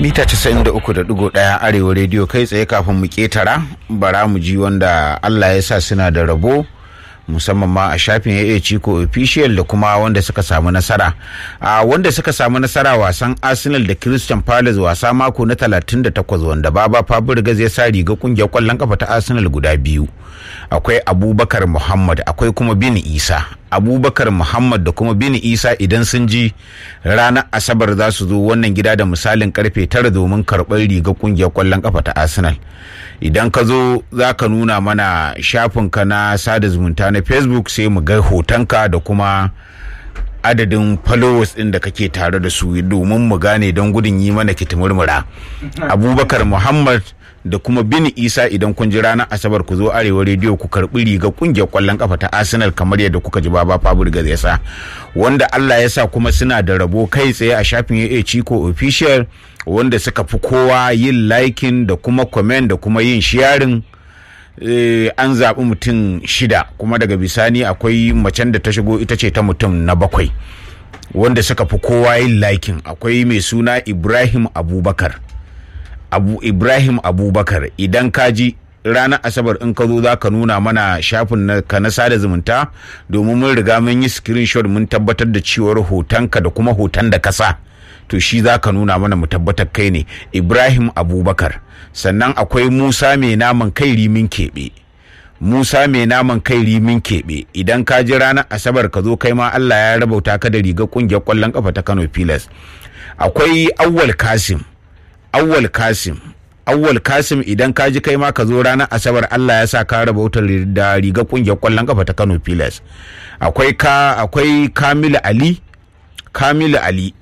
mita 93.1 arewa rediyo kai tsaye kafin mu ketara bara mu ji wanda allah ya sa suna da rabo musamman ma a shafin AA Chico official da kuma wanda suka samu nasara a wanda suka samu nasara wasan Arsenal da Christian Palace wasa mako na 38 wanda Baba Fabregas ya sa riga kungiyar kwallon kafa ta Arsenal guda biyu akwai Abubakar Muhammad akwai kuma Bin Isa Abubakar Muhammad da kuma Bin Isa idan sun ji ranar Asabar za su zo wannan gida da misalin karfe tara domin karɓar riga kungiyar kwallon kafa ta Arsenal idan ka zo za ka nuna mana shafinka na sada zumunta na facebook sai mu ga hotonka da kuma adadin followers ɗin da kake tare da su domin mu gane don gudun yi mana kitimurmura abubakar muhammad da kuma bin isa idan kun ji ranar asabar ku zo arewa rediyo ku karbi riga kungiyar kwallon kafa ta arsenal kamar yadda kuka ji baba fabregas ya sa wanda allah ya sa kuma suna da rabo kai tsaye a shafin ya chico official wanda suka fi kowa yin liking da kuma comment da kuma yin sharing an zaɓi mutum shida kuma daga bisani akwai macen da ta shigo ita ce ta mutum na bakwai wanda suka fi kowa yin liking akwai mai suna ibrahim abubakar abu ibrahim abubakar idan ka ji ranar asabar in ka zo za ka nuna mana shafin ka na sada zumunta domin mun riga mun yi screenshot mun tabbatar da cewar hotonka da kuma hoton da kasa to shi za ka nuna mana mu tabbatar kai ne ibrahim abubakar sannan akwai musa mai naman kai rimin keɓe musa mai naman kai rimin keɓe idan ka ji ranar asabar ka zo kai ma allah ya rabauta ka da rigar ƙungiyar ƙwallon ƙafa ta kano pilas akwai awwal kasim awwal kasim awwal kasim idan ka ji kai ma ka zo ranar asabar allah ya sa ka rabauta da rigar ƙungiyar ƙwallon ƙafa ta kano pilas akwai ka akwai kamilu ali kamilu ali